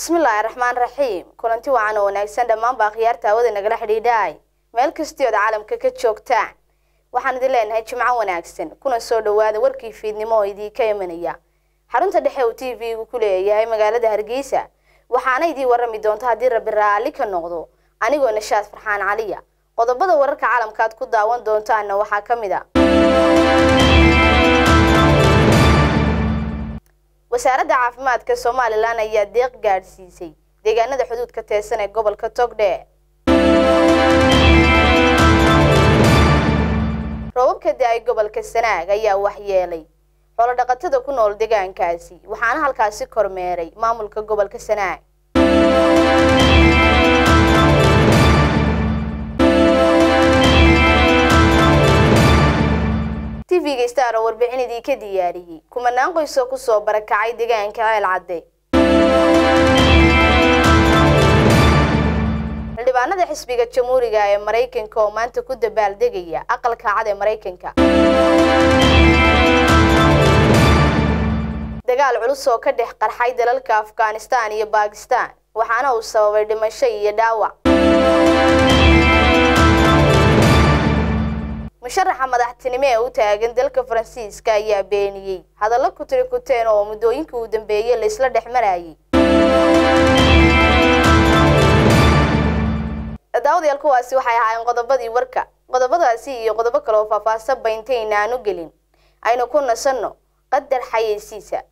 bismillaahi raxmaan raxiim kulanti wacan oo wanaagsan dhammaanba akhyaarta hawada nagala xidhiidhaay meel kastii ood caalamka ka joogtaan waxaan idin leenahay jimco wanaagsan kuna soo dhowaada warkii fiidnimo oo idiinka imanaya xarunta dhexe uu t v-gu ku leeyahay magaalada hargeysa waxaana idiin warrami doonta haddii rabbi raalli ka noqdo anigoo nashaad farxaan caliya qodobada wararka caalamka aad ku daawan doontaanna waxaa ka mid a wasaaradda caafimaadka somalilan ayaa deeq gaadhsiisay deegaanada xuduudka teesan ee gobolka togdhe roobabka da-ay gobolka sanaag ayaa waxyeelay xoolodhaqatada ku nool deegaankaasi waxaana halkaasi kormeeray maamulka gobolka sanaag tv-ga star oo warbixin idiinka diyaariyey kumanaan qoysoo kusoo barakacay deegaanka ceel cadde xildhibaanada xisbiga jamhuuriga ee maraykanka oo maanta ku dabaaldegaya aqalka cad ee maraykanka dagaal culus oo ka dhex qarxay dalalka afghanistan iyo bakistan waxaana uu sababay dhimasho iyo dhaawac musharaxa madaxtinimo ee u taagan dalka faransiiska ayaa beeniyey hadallo ku tiri kuteen oo muddooyinkii uu dambeeyey la isla dhex marayay daawadayaal kuwaasi waxay ahaayeen qodobadii warka qodobadaasi iyo qodobo kale oo faahfaahsan bayntayn aanu gelin aynu ku nasanno qadar xayeysiisa